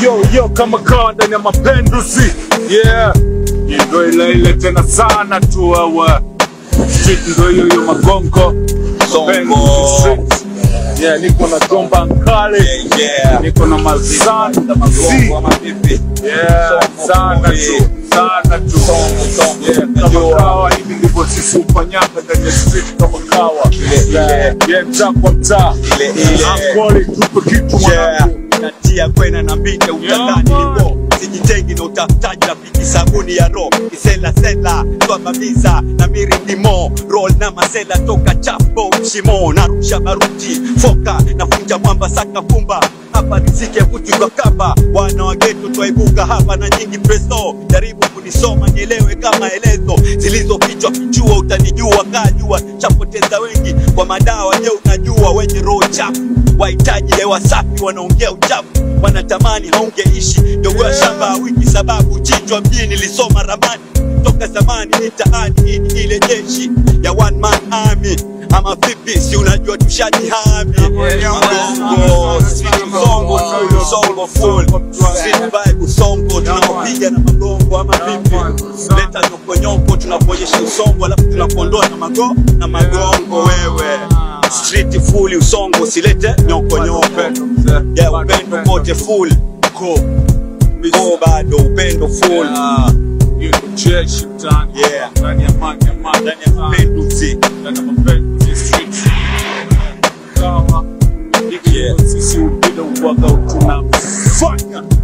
yo yo kama kawa ndani ya mapenduzi yeah Hii ndo ile ile tena sana tu wewe street ndo hiyo hiyo magongo Mapenduzi street. yeah niko na gomba nkale Yeah. niko na mazan Z. yeah sana tu sana tu yeah kama kawa hivi ndivyo sisi ufanyaga ndani ya street kama kawa yeah yeah mtaa kwa mtaa Ile, ile. Akwali, tupe kitu Yeah. mwanangu natia kwena na mbite utadhani Yeah, nipo sijitengi na utafutaji rafiki sabuni ya ro kisela sela twamamiza na mirindimo roll na masela toka chapo shimo narusha baruti foka nafunja mwamba saka fumba hapa rizike vuti kwa kamba wana wagetu twaibuka hapa na nyingi presto jaribu kunisoma nielewe kama elezo zilizofichwa kichua utanijua kajua chapoteza wengi kwa madawa je unajua wenye roho chafu wahitaji hewa safi wanaongea uchafu wanatamani haungeishi dogo ya shamba ya wiki sababu chinjwa mjini lisoma ramani toka zamani mitaani hii ni ile jeshi ya one man army ama vipi si unajua tushajihami Magongo, street usongo full, usongo full Street vibe usongo tunaopiga na magongo ama vipi leta nyokonyoko tunakuonyesha usongo alafu tunakuondoa na mago na magongo wewe street full usongo usilete nyokonyoko yeah, upendo kote full ko ko bado upendo full hiyo ndo jeshi mtaani Yeah. ndani ya mani ya mani ndani ya mapenduzi ndani ya mapenduzi street kawa hiki Yeah. ndo sisi upendo uwaga tunafanya